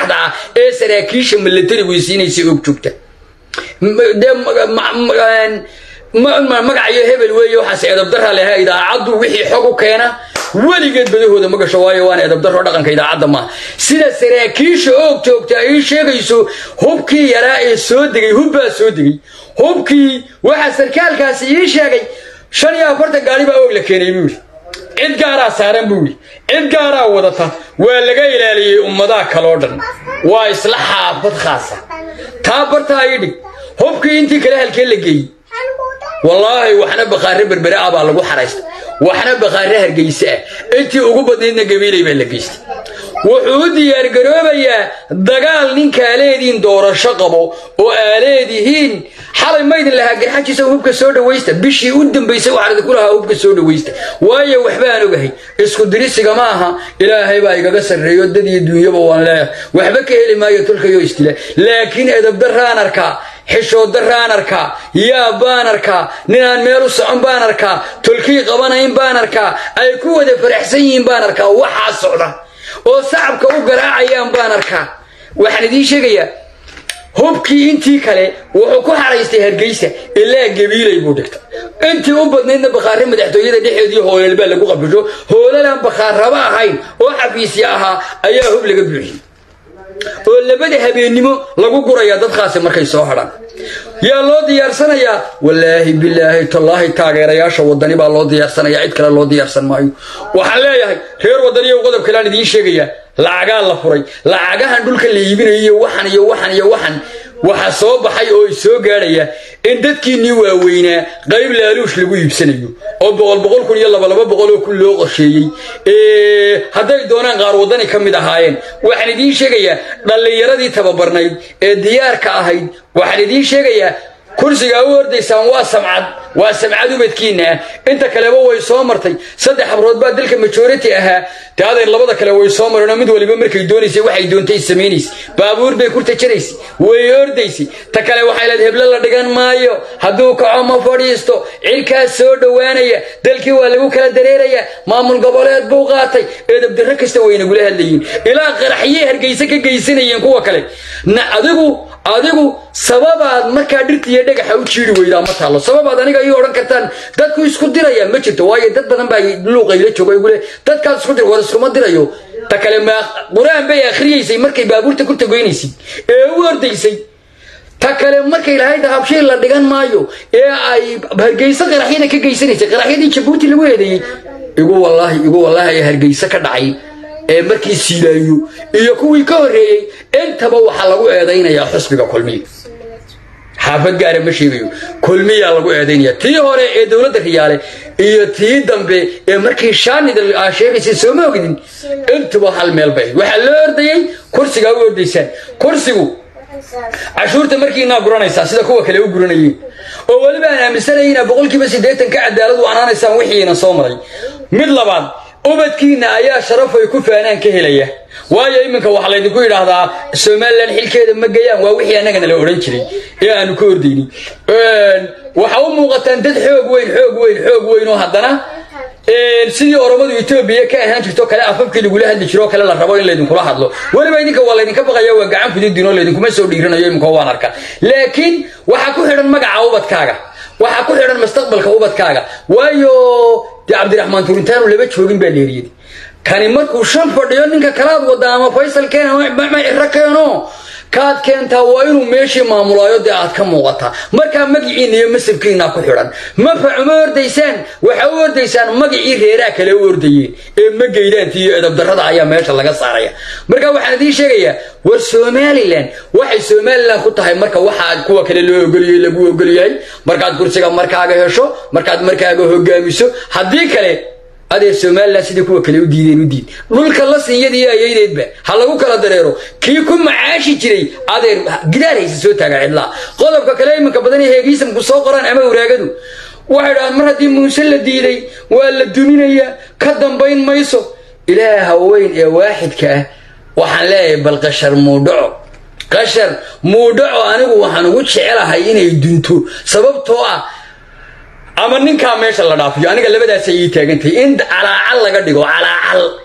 saxda ah ee saraakiisha milatarigu siinaysa og joogta magacayo hebel weeye waxaas edabdarra leha idaacaddu wixii xog u keena weligeed badahooda ma gasho waayo waana edabdarro dhaqanka idaacadda maaha sida saraakiisha oog joogta ay sheegayso hubkii yaraa ee soo degay hubbaa soo degay hubkii waxaa sarkaalkaasi ii sheegay shan iyo afartan gaari baa oog la keenay buu yidhi cid gaaraa saaran buu yidhi cid gaaraa wadata waa laga ilaaliyey ummadaha kaloo dhan waa isla xaafad khaasa taa bartaa ii dhig hubkii intii kale halkee la geeyey wallaahi waxna bakhaare berbere ah baa lagu xaraysta waxna bakhaare hargeyse ah intii ugu badnaydna gabiilay baa la geystay wuxuu u diyaargaroobayaa dagaal ninkaa leediin doorasho qabo oo aa leedihiin xalay maydin lahaa garxajiisa hubka soo dhawaysta bishii u dambaysay waxaan idinku lahaa hubka soo dhawaysta waayo waxbaan ogahay isku dirisiga ma aha ilaahay baa igaga sarreeyo dad iyo duunyaba waan leeyahay waxba ka heli maayo tulkayo istila laakiin edabdarraan arkaa xishooddarraan arkaa yaab baan arkaa ninaan meel u socon baan arkaa tolkii qabanayn baan arkaa ay ku wada faraxsan yihiin baan arkaa waxaa socda oo sacabka u garaacayaan baan arkaa waxaan idiin sheegayaa hubkii intii kale wuxuu ku xaraystay hargeysa ilaa gabiilay buu dhigta intii u badnaydna bakhaare madaxtooyada dhexeedii hoolal baa lagu qabisho hoolalaan bakhaarraba ahayn oo xafiisya ahaa ayaa hub laga buuxiyey oo labada habeennimo lagu gurayaa dadkaasi markay soo hadhaan yaa loo diyaarsanayaa wallaahi bilaahi tallaahi taageerayaasha wadani baa loo diyaarsanayaa cid kale loo diyaarsan maayo waxaan leeyahay reer wadaniyo qodob kaleaan idiin sheegayaa lacagaa la furay lacagahan dhulka la iibinayo iyo waxan iyo waxan iyo waxan waxaa soo baxay oo i soo gaadhaya in dadkiinnii waaweynaa qayb laaluush lagu iibsanayo oo boqol boqol kun iyo laba laba boqol oo kun loo qorsheeyey hadday doonaan qaar waddani ka mid ahaayeen waxaan idiin sheegayaa dhallinyaradii tababarnayd ee diyaarka ahayd waxaan idiin sheegayaa kursigaa u ordaysaan waa samcad waa samcad ubadkiinna ah inta kaleba way soo martay saddex habrood baa dalka majority ahaa te adeer labada kale way soo mareenoo mid waliba markay doonaysay waxay doontay samaynaysa baabuur bay kurta jaraysay way ordaysay ta kale waxay leed heblo la dhigan maayo hadduu kaco ma fadhiisto cirkaas soo dhowaanaya dalkii waa lagu kala dareerayaa maamul goboleed buu qaatay eedabdarro kasta way nagula hadlayiin ilaa qaraxyey hargeyse ka geysanayeen kuwa kale na adigu adigu sababaad markaa dhirtiiyo dhagaxa u jiiri weydaa ma taallo sababaad aniga ii odhan kartaan dadku isku diraya ma jirto waayo dad badan baa luuqayla jooga igule dadkaad isku dir war iskuma dirayo ta kale ma qur-aan bay akhriyaysay markay baabuurta ku tagoynaysay ee u ordaysay ta kale markay lahayd habshiil la dhigan maayo ee ay hargeyso qaraxyada ka geysanaysay qaraxyadii jabuuti lagu eedeeyey igu wallaahi igu wallaahi ee hargeyso ka dhacay ee markii siilaayo iyo kuwii ka horreeyey intaba waxaa lagu eedaynayaa xusbiga kulmiya xaafad gaara ma sheegayo kulmiyaa lagu eedaynaya tii hore ee dowladda riyaale iyo tii dambe ee markii shaanida aa sheegaysay sooma ogdin intuba hal meel bay waxaa loo ordayey kursigaa u ordaysaan kursigu cashuurta markiinaa guranaysaa sida kuwa kale u guranayeen oo weliba aan aaminsanaya inaa boqolkiiba siddeetan ka cadaalad u anaanaysaan wixiina soo maray mid labaad ubadkiinna ayaa sharaf ay ku faanaan ka helaya waayo iminka waxaa laydinku yidhaahdaa somalilan xilkeeda ma gayaan waa wixii annagana la odhan jiray ee aanu ka ordaynin waxaa u muuqataan dad xoog weyn xoog weyn xoog weyn oo haddana sidii oromadu etoobiya ka ahaan jirto kale afafkii lagula hadli jiro kale la rabo in laydinkula hadlo weliba idinka waa laydinka baqaya waa gacan fududin oo laydinkuma soo dhiiranayo iminka waan arka laakiin waxaa ku xidhan magaca ubadkaaga waxaa ku xidhan mustaqbalka ubadkaaga waayo dee cabdiraxmaan turintaanu laba joogin baa leeriyey kani markuu shan fadhiyo ninka kalaad wada ama faysal keena ma ciro keeno kaad keentaa waa inuu meeshii maamulaayo dee aad ka muuqataa markaa magiciinna iyo masabkiinaa ku xidhan mafac uma ordaysaan waxa u ordaysaan magicii reeraa kale u ordayeen ee magaydaanti iyo edabdarrada ayaa meesha laga saaraya marka waxaan idiin sheegayaa war somalilan waxay somalilan ku tahay marka waxaa kuwa kale loo ogoliyey lagu ogolyahay markaad kursiga markaaga hesho markaad markaaga hogaamiso haddii kale adeer somalilan sidii kuwa kale u diideen u diid dhulka la sinyadiiyo ayaydeedba ha lagu kala dareero kii ku macaashi jiray adeer gidaar haysa soo taaga cidlaa qodobka kale iminka badan ee heegiisamku soo qoraan ama waraagadu waxay dhahaan mar haddii muuse la diiday waa la duminayaa ka dambayn mayso ilaaha weyn ee waaxidka ah waxaan leeyahay bal qashar muudhaco qashar muudhaco anigu waxaan ugu jecelahay inay dunto sababtoo ah ama ninkaa meesha la dhaafiyo aniga labadaasay ii taagantahay in calaacal laga dhigo calaacal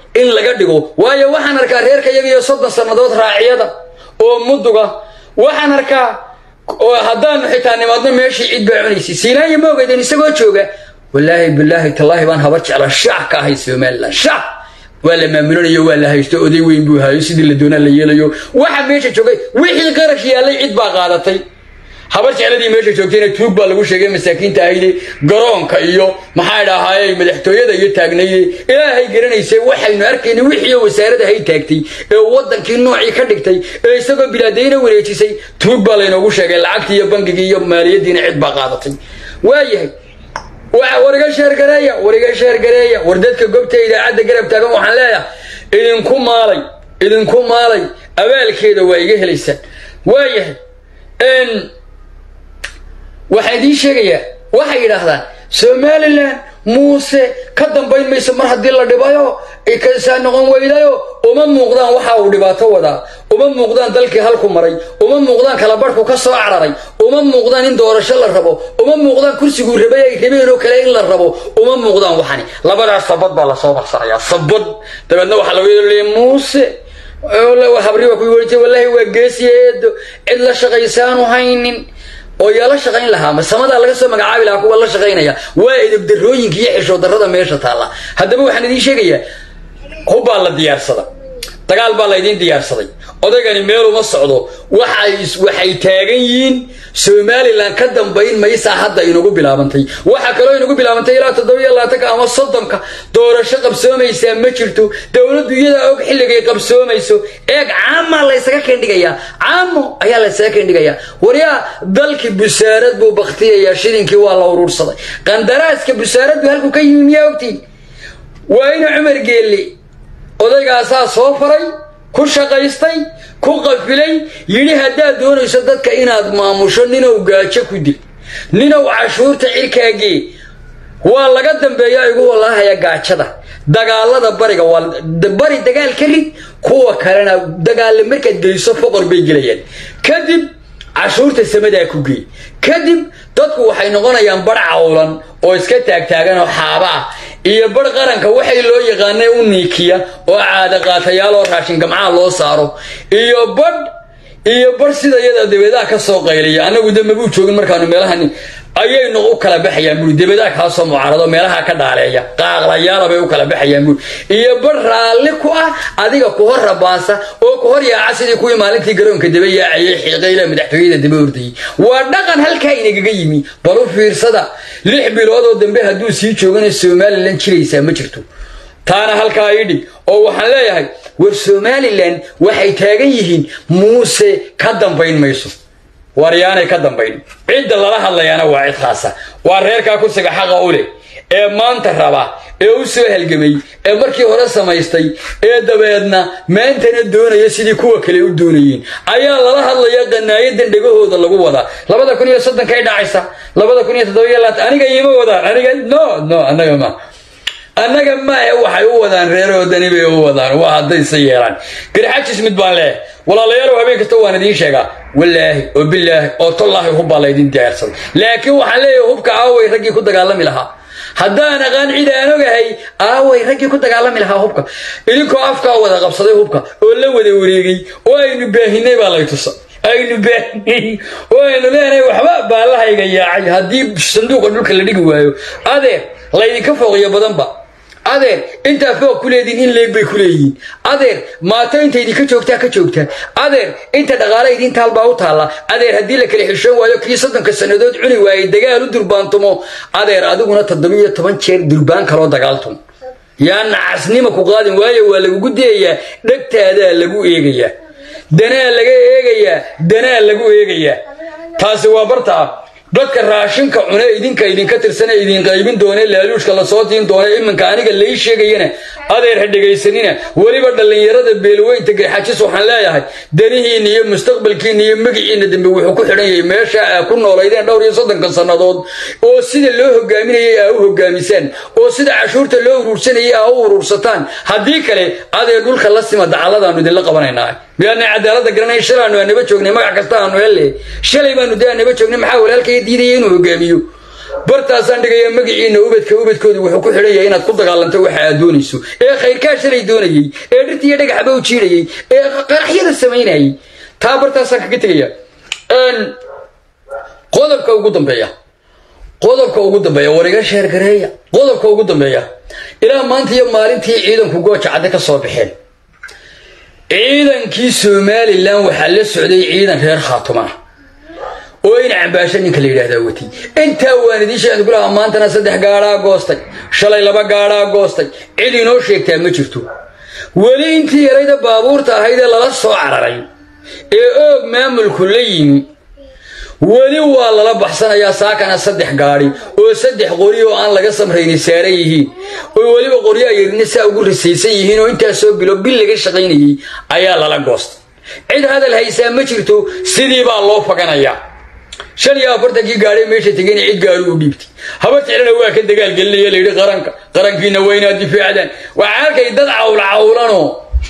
in laga dhigo waayo waxaan arkaa reerka iyaga iyo soddon sannadood raaciyada oo muduga waxaan arkaa oo haddaanu xitaa nimaadno meeshii cid baa cunaysay siinaaya ma ogeydeen isagoo jooga wallaahi bilaahi tallaahi baan habar jecla shaax ka ahay somalilan shaax waa la maamulanayo waa la haysto oday weyn buu hayo sidii la doonaa la yeelayo waxa meesha joogay wixii qarash yaallay cid baa qaadatay habar jecladii meesha joogtayna tuug baa lagu sheegay masaakiinta ahayde garoonka iyo maxaa idhahaaye madaxtooyada iyo taagnayde ilaahay garanaysay waxaynu arkayna wixii wasaarada hay taagtay ee wadankii noocii ka dhigtay ee isagoo bilaadayna wareejisay tuug baa laynoogu sheegay lacagtii iyo bangigii iyo maaliyadiina cid baa qaadatay waayahay war iga sheergareeya war iga sheergareeya war dadka gobta idaacadda garab taagan waxaan leeyahay idinku maalay idinku maalay abaalkeeda waa iga helaysaan waayahay waxaan idiin sheegayaa waxay yidhaahdaan somalilan muuse ka dambayn mayso mar haddii la dhibayo kasaa noqon weydayo uma muuqdaan waxa uu dhibaato wadaa uma muuqdaan dalkii halku maray uma muuqdaan kalabarhku ka soo cararay uma muuqdaan in doorasho la rabo uma muuqdaan kursiguu rabay ay rabeen oo kale in la rabo uma muuqdaan waxani labadaas sabad baa lasoo barsanayaa sabad dabeedna waxaa lagu leeya muuse habri waa ku weriye wallaahi waa geesiya eedo cid la shaqaysaanu haynin oo yaa la shaqayn lahaa ma samadaa laga soo magacaabi lahaa kuwa la shaqaynaya waa edabdarooyinka iyo xishood darrada meesha taalla haddaba waxaan idiin sheegayaa hubbaa la diyaarsada dagaal baa laydiin diyaarsaday odaygani meeluma socdo waxay taagan yihiin somalilan ka dambayn maysaa hadda inagu bilaabantay waxaa kaloo inagu bilaabantay ilaa toddobiyo labaatanka ama soddonka doorasho qabsoomaysaa ma jirto dowladdu iyadaa og xilligay qabsoomayso eeg caamaa laysaga kendhigayaa caamo ayaa laysaga kendhigayaa waryaa dalkii busaarad buu baktiyayaa shilinkii waa la uruursaday qandaraaska busaaraddu halku ka yimi miyaa ogtiin waa ina cumar geelle odaygaasaa soo faray ku shaqaystay ku qafilay yidhi haddaad doonayso dadka inaad maamusho ninow gaajo ku dil ninow cashuurta cirkaagee waa laga dambeeya igu walaahaya gaajada dagaalada bariga waa bari dagaal ka rid kuwa kalena dagaalla markaad geliso foqor bay gelayaan kadib cashuurta samadaa ku geey kadib dadku waxay noqonayaan bar cawlan oo iska taagtaagan oo xaaba ah iyo bar qaranka waxay loo yaqaanay u niikiya oo caada qaatayaal oo raashin gamcaha loo saaro iyo badh iyo bar sida iyada dabeedaha ka soo qayliya annagu de mabuu joogin markaanu meelahan ayaynu u kala baxayaan buri dabeedaha kaa soo mucaarado meelaha ka dhaaleeya qaaqlayaala bay u kala baxayaan buri iyo bar raalli ku ah adiga ku hor rabaasa oo ku hor yaaca sidii kuwii maalintii garoonka daba yaacayay xiiqayla madaxtooyada daba ordayay waa dhaqan halkaa inagaga yimi bal u fiirsada lix bilood oo dambe hadduu sii joogana somalilan jiraysaa ma jirto taana halkaa ii dhig oo waxaan leeyahay war somalilan waxay taagan yihiin muuse ka dambayn mayso waryaanay ka dambayn cidda lala hadlayaana waa cid khaasa waa reerkaa kursiga xaqa u leh ee maanta raba ee u soo halgamay ee markii hore samaystay ee dabeedna maantana doonaya sidii kuwa kale u doonayeen ayaa lala hadlaya qanaayadan dhegahooda lagu wadaa labada kun iyo soddonkay dhacaysa labada kun iyo toddobiyo labaatan aniga iima wadaan aniga no no annaga ma annaga maahe waxay u wadaan reerahoodani bay u wadaan waa haddayse yeelaan garxajis mid baan leeh walaalayaalow habeen kasta waan idiin sheegaa wallaahi oo bilaahi oo tollaahi hubbaa laydin diyaarsaday laakiin waxaan leeyahay hubka aaway raggii ku dagaalami lahaa haddaan aqaan cid aan ogahay aaway raggii ku dagaalami lahaa hubka idinkoo afkaa wada qabsaday hubka oo la wada wareegay oo aynu baahinay baa lay tusa aynu baahinay oo aynu leenahay waxba baallahayga yaacay haddii sanduuqa dhulka la dhigi waayo adeer laydinka fooqiyo badanba adeer intaa foog ku leediin in leeg bay ku leeyihiin adeer maato inta idinka joogtaa ka joogtaa adeer inta dhaqaale idiin taalbaa u taalla adeer haddii la kala xishoon waayo kii soddonka sannadood cuni waayey dagaal u durbaantumo adeer adiguna toddobiyo toban jeer durbaan kaloo dagaaltum yaa nacasnima ku qaadin waayo waa lagugu dayayaa dhegtaadaa lagu eegayaa danaa laga eegayaa danaa lagu eegayaa taasi waa bartaa dadka raashinka cune idinka idinka tirsane idin qaybin doone laaluushka lasoo tiin doone iminka aniga lai sheegayana adeer ha dhegaysanina weliba dhallinyarada beelweynta garxajis waxaan leeyahay danihiinna iyo mustaqbalkiinna iyo magiciinna dambe wuxuu ku xidhan yahay meesha aa ku noolaydeen dhowr iyo soddonka sannadood oo sida loo hogaaminayay aa u hogaamisaan oo sida cashuurta loo uruursanayay aa u uruursataan haddii kale adeer dhulka la sima dacaladaanu idinla qabanaynaa miyaanay cadaalada garanay shalaanu aanaba joognay magac kasta aanu helle shalay baanu dee aanaba joognay maxaa walaalkaya diidaya inuu hogaamiyo bartaasaan dhigayaa magaciina ubadka ubadkooda wuxuu ku xidhan yahay inaad ku dagaalanto waxa aad doonayso ee khayrkaa shalay doonayey ee dhirta iyo dhagaxba u jiidhayey ee qaraxyada samaynayay taa bartaasaan kaga tegaya qodobka ugu dambeeya qodobka ugu dambeeya war iga sheergareeya qodobka ugu dambeeya ilaa maanta iyo maalintii ciidanku gooja cadde ka soo baxeen ciidankii somalilan waxaa la socday ciidan reer khaatuma oo in cambaasho ninka la yidhaahdaa watay intaa waan idiin sheegay kulaha maantana saddex gaadhaa goostay shalay laba gaadhaa goostay cid inoo sheegtaa ma jirto weli intii yarayda baabuurta ahayd ee lala soo cararay ee oog maamulku la yimi weli waa lala baxsanayaa saakana saddex gaadhi oo saddex qori oo aan laga samrayni saaran yihiin oo weliba qoryaa yarina saa ugu risaysan yihiin oo intaasoo bilo bil laga shaqaynayey ayaa lala goostay cid hadal haysaa ma jirto sidii baa loo faganayaa shan iyo afartankii gaadhay meesha tegayna cid gaari u dhiibtay habar jeclana waa ka dagaalgelinaya layidhi qaranka qarankiina waa inaad difaacdaan waxaa arkay dad cawla cawlanoo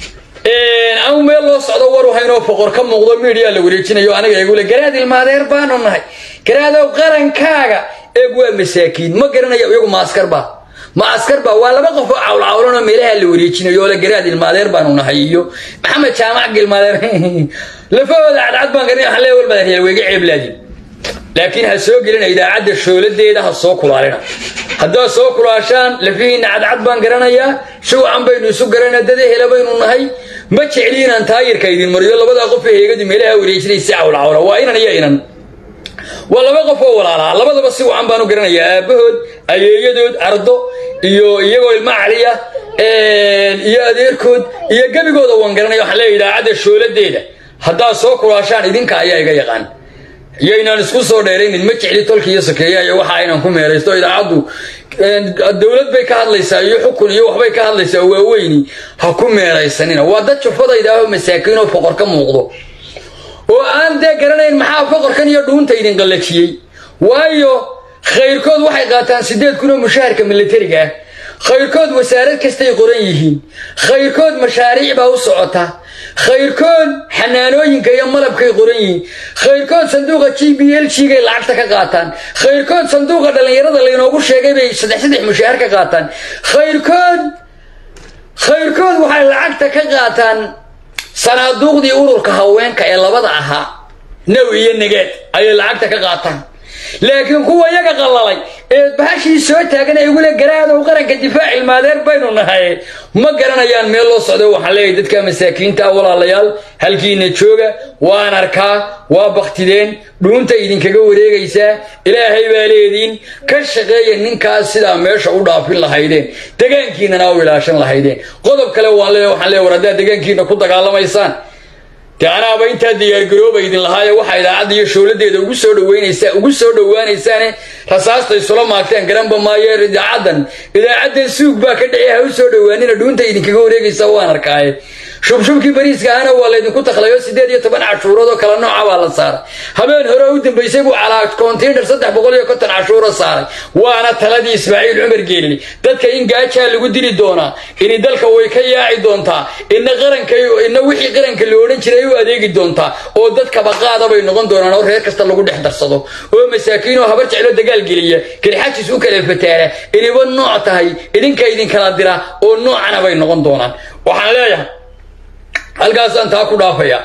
anu meel loo socdo waru haynoo foqor ka muuqdo midiyaa la wareejinayo aniga igule garaad ilmaadeer baanu nahay garaadow qarankaaga eeg waa masaakiin ma garanaya iyagu ma askarba ma askarba waa laba qof oo cawlcawlanoo meelaha la wareejinayo oo la garaad ilmaadeer baanu nahay iyo maxamed jaamac gilmaadeer lafahooda cadcad baan garanaya waxaan leeya walbadan weyga ceeblaadin laakiin ha soo gelina idaacadda shooladeeda ha soo kulaalina haddaad soo kulaashaan lafihiinna cadcad baan garanayaa shuwacan baynu isu garanaa dad ehela baynu nahay ma jecli inaan taayirka idin mariyo labadaa qof ee heegadu meelaha wareejinaysa cawlcawla waa inan iyo inan waa laba qof oo walaalaa labadaba si wacan baan u garanayaa aabbahood ayeeyadood ardo iyo iyagoo ilma caliya iyo adeerkood iyo gebigooda waan garanaya waxaan leeya idaacadda shooladeeda haddaad soo kulaashaan idinka ayaa iga yaqaan iyoynaan isku soo dheeraynin ma jecli tolka iyo sokeeya iyo waxa aynan ku meeraysto idaacaddu dowlad bay ka hadlaysaa iyo xukun iyo waxbay ka hadlaysaa waaweyni ha ku meeraysanina waa dad jufadaydaahoo masaakiin oo foqor ka muuqdo oo aan dee garanayn maxaa foqorkan iyo dhuunta idin qallajiyey waayo khayrkood waxay qaataan siddeed kun oo mushaharka milatariga ah khayrkood wasaarad kastay qoran yihiin khayrkood mashaariic baa u socota khayrkood xanaanooyinka iyo malabkay qoran yihiin khayrkood sanduuqa g b l g gay lacagta ka qaataan khayrkood sanduuqa dhallinyarada laynoogu sheegay bay saddex saddex mushaahar ka qaataan khayrkood khayrkood waxay lacagta ka qaataan sanaaduuqdii ururka haweenka ee labada ahaa naw iyo nageed ayay lacagta ka qaataan laakiin kuwa iyaga qallalay ee bahashii soo taagan ee igule garaadow qaranka difaac ilmaadeer baynu nahay ma garanayaan meel loo socdo waxaan leeyahay dadka masaakiinta ah walaalayaal halkiina jooga waan arkaa waa baktideen dhuunta idinkaga wareegaysaa ilaahay baa leediin ka shaqeeya ninkaas sidaa meesha u dhaafin lahaydeen degaankiinana u ilaashan lahaydeen qodob kale waan leeyahay waxaan leeyahay war haddaad degaankiina ku dagaalamaysaan dee anaaba intaa diyaargarooba idin lahaaye waxaa idaacadda iyo showladeeda ugu soo dhaweynaysaa ugu soo dhowaanaysaane rasaasta isula maagteen garanba maayo idaacaddan idaacaddan suug baa ka dhici ha u soo dhowaanina dhuunta idinkaga wareegaysa waan arkaaye shubshubkii bariiska ahna waa laydinku taklayo siddeed iyo toban cashuurood oo kala nooca baa la saaray habeen hore u dambaysay buu calaa konteynar saddex boqol iyo konton cashuuro saaray waana taladii ismaaciil cumar geelli dadka in gaajaa lagu dili doonaa ini dalka way ka yaaci doontaa ina qaranka ina wixii qaranka la odhan jiray u adeegi doontaa oo dadkaba qaada bay noqon doonaan oo reer kasta lagu dhex darsado oo masaakiin oo habar jeclo dagaal geliya kelixajis u kala fataara iniba nooc tahay idinka idinkala dira oo noocana bay noqon doonaan waxaan leeyahay halkaasaan taa ku dhaafaya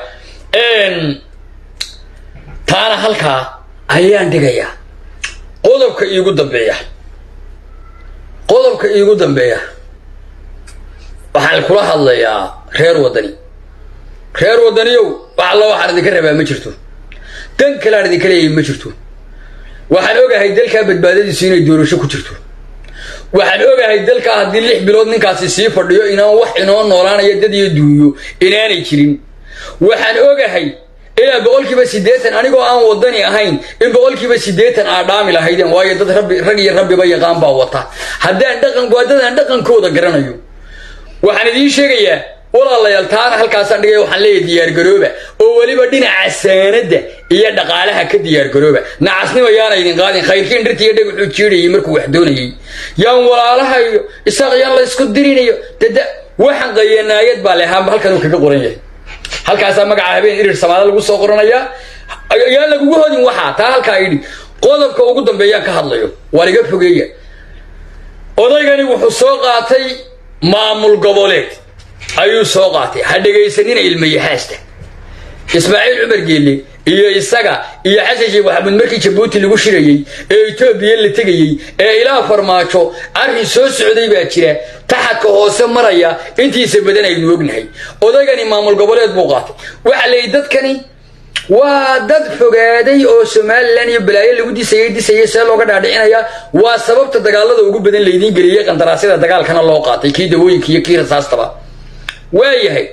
taana halkaa ayaan dhigayaa qodobka iigu dambeeya qodobka iigu dambeeya waxaan kula hadlayaa reer waddani reer waddaniyow wax alla waxaan idinka rabaa ma jirto dan kaleaan idinka leeyahay ma jirto waxaan ogahay dalkaa badbaadadiisu inay doorasho ku jirto waxaan ogahay dalkaa haddii lix bilood ninkaasi sii fadhiyo inaan wax inoo noolaanayo dad iyo duunyo inaanay jirin waxaan ogahay ilaa boqolkiiba siddeetan anigoo aan wadani ahayn in boqolkiiba siddeetan aa dhaami lahaydeen waayo dad rabbi rag iyo rabbiba yaqaan baa wata haddaan dhaqan waa dadaan dhaqankooda garanayo waxaan idiin sheegayaa walaalayaal taana halkaasaan dhigay waxaan leeyahay diyaargarooba oo weliba dhinaca saanadda iyo dhaqaalaha ka diyaargarooba nacasnimo yaana idin qaadin khayrkiin dhirta iyo dhagaxuu jiidhayay markuu wax doonayay yaan walaalaha iyo isaaq yaan la isku dirinayo dada waxaan qayanaayad baa lehaanba halkanuu kaga qoran yahay halkaasaa magaca habeen irir samaada lagu soo qoranayaa yaan lagugu hodin waxaa taa halkaa idhi qodobka ugu dambeeyaan ka hadlayo waar iga fogeeya odaygani wuxuu soo qaatay maamul goboleed ayuu soo qaatay ha dhegaysanina ilmayaxaasta ismaaciil cumar geelle iyo isaga iyo xasan sheekh maxamuud markii jabuuti lagu shirayey ee etoobiya la tegayey ee ilaa farmaajo arrin soo socday baa jira taxadka hoose maraya intiisa badan aynu ognahay odaygani maamul goboleed buu qaatay waxa la yidhi dadkani waa dad fogaaday oo somalilan iyo balaayo lagu disayey disayey see looga dhaadhicinaya waa sababta dagaalada ugu badan laydiin geliyey qandaraasyada dagaalkana loo qaatay kii dawooyinka iyo kii rasaastaba waayahay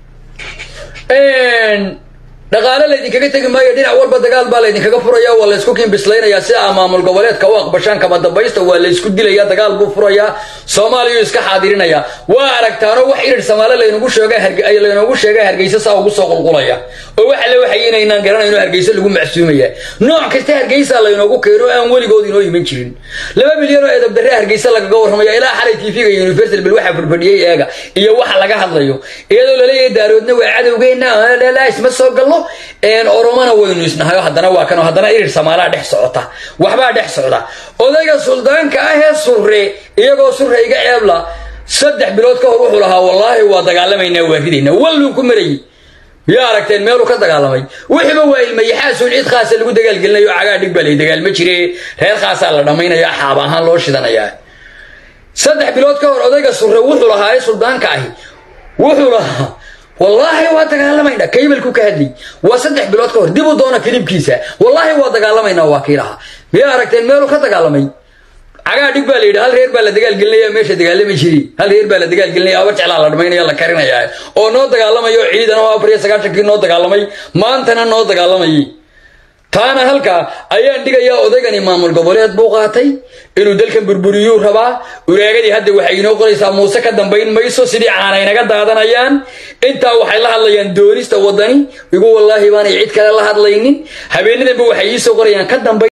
dhaqaale laydinkaga tegi maayo dhinac walba dagaal baa laydinkaga furaya waa laysku kiinbislaynaya si aa maamul goboleedka u aqbashaan kama dambaysta waa laysku dilaya dagaal buu furayaa soomaaliya iska xaadirinaya waa aragtaano wax irir samaale laynagu sheegalaynagu sheega hargeysa saa ugu soo qulqulaya oo waxa le waxay inaynaan garanayno hargeysa lagu macsuumaya nooc kasta hargeysa laynoogu keeno aan weligood inoo iman jirin laba milyan oo edabdarre hargeysa lagaga warramaya ilaa xalay tv-ga universal bal waxaa furfadhiyey eega iyo waxa laga hadlayo iyadoo laleeyahay daaroodna waa cadowgeena isma soo gallo oromana waynu isnahayo haddana waa kan haddana irir samaalaa dhex socota waxbaa dhex socda odayga suldaanka ah ee surre iyagoo surre iga ceebla saddex bilood ka hor wuxuu lahaa wallaahi waa dagaalamaynaa waa ridaynaa walluu ku marayy yaa aragteen meeluu ka dagaalamay wixiiba waa ilmayaxaasun cid khaasa lagu dagaalgelinayo cagaa dhig baa lay dagaalma jire reer khaasaa la dhammaynaya xaab ahaan loo shidanayaa saddex bilood ka hor odayga surre wuxuu lahaa ee suldaanka ahi wuxuu lahaa wallaahi waa dagaalamaynaa kaybalku ka hadlay waa saddex bilood ka hor dib u doona kilibkiisa wallaahi waa dagaalamaynaa waa kii lahaa miyaa aragteen meeluu ka dagaalamay cagaa dhig baa la yidhi hal reer baa la dagaalgelinaya meesha dagaalami jiri hal reer baa la dagaalgelinaya abar jeclaa la dhamaynaya la karinaya oo noo dagaalamayo ciidan oo afar iyo sagaashankii noo dagaalamay maantana noo dagaalamayay taana halkaa ayaan dhigayaa odaygani maamul goboleed buu qaatay inuu dalkan burburiyuu rabaa uraagadii hadda waxay inoo qoraysaa muuse ka dambayn mayso sidii caanaynaga daadanayaan intaa waxay la hadlayaan doonista wadani igu wallaahi baanay cid kale la hadlaynin habeenadanba waxay iisoo qorayaan ka dambayn